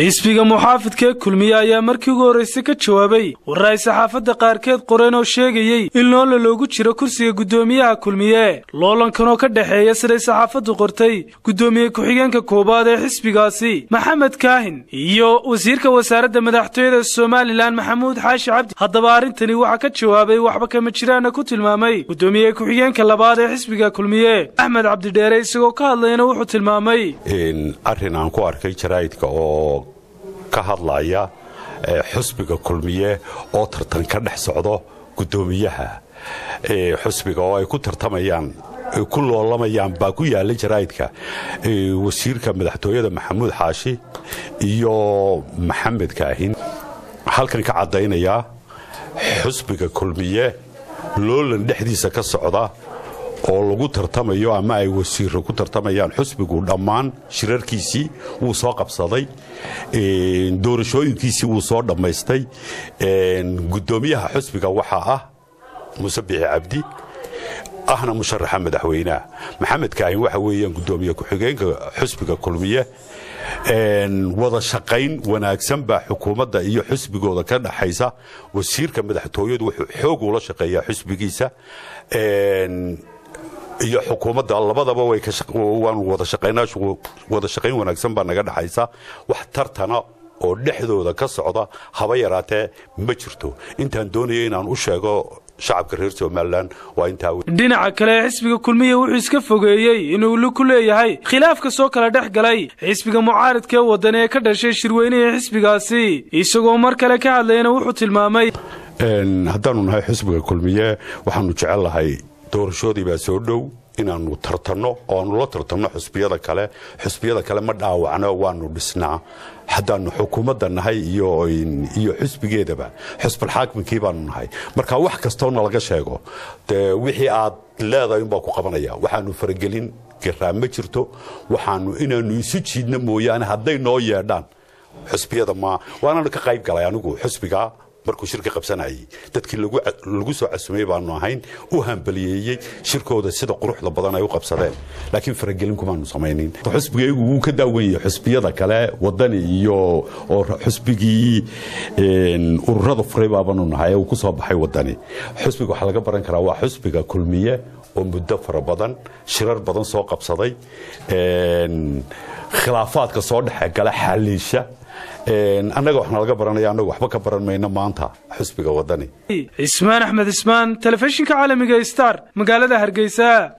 xisbiga muxaafidkaee kulmiye ayaa markii ugu horraysay ka jawaabay warar ay saxaafadda qaarkeed qoreen oo sheegayey in loola loogu jiro kursiga guddoomiyaha kulmiye loolankan oo ka dhexeeya siday saxaafaddu qortay guddoomiye ku-xigeenka koowaad ee xisbigaasi maxamed kaahin iyo wasiirka wasaaradda madaxtooyada somalilan maxamuud xaashi cabdi haddaba arrintani waxaa ka jawaabay waxba kama jiraana ku tilmaamay guddoomiye ku-xigeenka labaad ee xisbiga kulmiye axmed cabdidheere isagoo ka hadlayna wuxuu tilmaamay arrin aan ku arkay jaraa'idka oo ka hadlaya xusbiga kulmiye oo tartan ka dhex socdo guddoomiyaha xusbiga oo ay ku tartamayaan ku loolamayaan baa ku yaalla jaraa'idka wasiirka madaxtooyada maxamuud xaashi iyo maxamed kaahin halkan ka caddaynayaa xusbiga kulmiye loolan dhexdiisa ka socda oo lagu tartamayo ama ay wasiiro ku tartamayaan xusbigu dhammaan shirarkiisii wuu soo qabsaday doorashooyinkiisii wuu soo dhammaystay guddoomiyaha xusbiga waxaa ah muuse bixi cabdi ahna musharaxa madaxweynaha maxamed kaahin waxa weeyaan guddoomiye ku-xigeenka xusbiga kulmiye wada shaqayn wanaagsan baa xukuumadda iyo xusbigooda ka dhaxaysa wasiirka madaxtooyadu wuxuu xoog ula shaqeeyaa xusbigiisa iyo xukuumadda labadaba waanu wada shaqayn wanaagsan baa naga dhaxaysa wax tartana oo dhexdooda ka socda haba yaraatee ma jirto intaan doonaya inaan u sheego shacabka reer somalilan waa intaa dhinaca kale xisbiga kulmiya wuxuu iska fogeeyey inuu li ku leeyahay khilaafka soo kala dhex galay xisbiga mucaaridka ee waddan ee ka dhashay shirweynihii xisbigaasi isagoo mar kale ka hadlayna wuxuu tilmaamay haddaanu nahay xisbiga kulmiye waxaanu jecel lahay doorashoodii baa soo dhow inaannu tartanno oo aanu la tartanno xusbiyada kale xusbiyada kale ma dhaawacno waanu dhisnaa haddaannu xukuumadda nahay iyo xusbigeedaba xusbalxaakimkii baanu nahay marka wax kastoo nalaga sheego dee wixii aad leedahay unbaa ku qabanaya waxaanu faragelin garaa ma jirto waxaanu inaannu isu jiidno mooyaane hadday noo yeedhaan xusbiyada ma waananu ka qayb galay anigu xusbiga markuu shirka qabsanayay dadkii lagu soo casumay baanu ahayn u hambaliyeeyey shirkooda sida quruxda badan ay u qabsadeen laakiin faragelin kumaanu samaynin xusbigaygu wuu ka daawan yahay xusbiyada kale wadani iyo oo xusbigii ururada furay baabanu nahay uu ku soo baxay wadani xusbiga waxaa laga baran karaa waa xusbiga kulmiye oo muddo fara badan shirar badan soo qabsaday khilaafaadka soo dhexgala xaliisha annaga waxna laga baranaya annagu waxba ka baran mayno maanta xusbiga wadani cismaan axmed cismaan telefishinka caalamiga star magaalada hargeysa